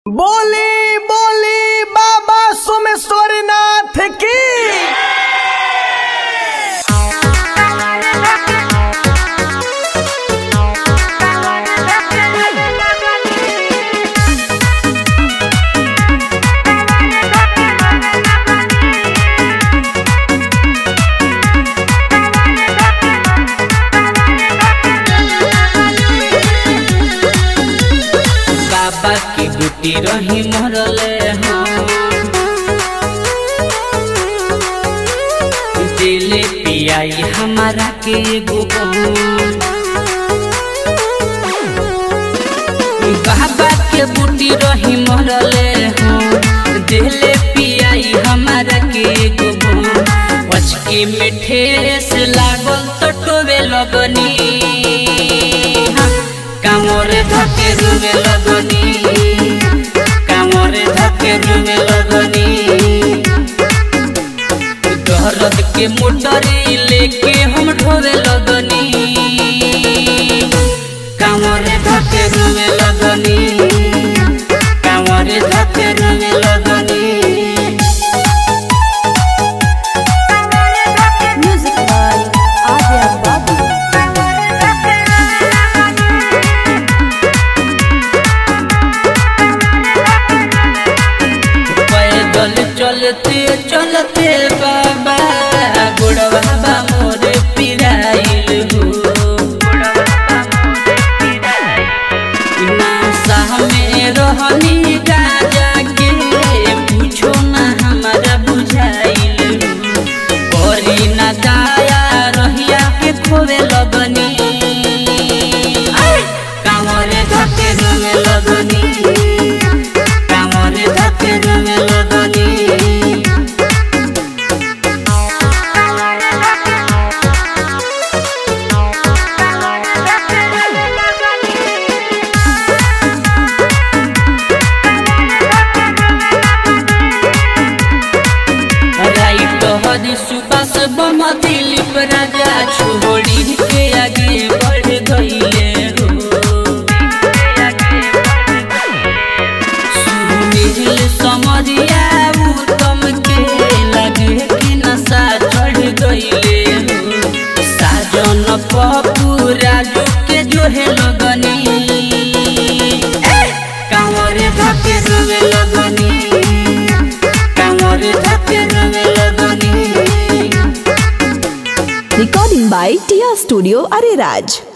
बोली बोली बाबा सोमेश्वरनाथ की बाबा की गुटी रही मरले हो दिले पियाई हमारा के एगो बहन। बाबा के बूटी रही मरले हो दिले पियाई हमारा के एगो बहन। पचकी में ठेस लागल तो टोवे लगनी কামরে ধকে রুমে লগনি কামরে ধকে রুমে লগনি दर्द के मोटरी लेके हम ढोरे लगनी कामरे धके रूमे लगनी कामरे धके रूमे लगनी Music by Adya Babu. पैदल चलते चलते बाबा बुढ़वा बा मोर पिराइल हो नासा में रहनी गाजा के पूछो ना हमारा बुझाइल हो करी ना दाया रहिया के खोवे लगनी कामरे धके में लगनी কামরে ধকে রুমে লগনি राइट हद सुबास बम दिलीप राजा छोड़ी के आगे बढ़ गईले हो सुनील समरिया उत्तम के लगे कि नशा चढ़ गईले हो साजन पप्पू राजू के जोहे लगनी कांवरे धके रोवे लगनी कांवरे धके रोवे लगनी Recording by Tia Studio Ariraj.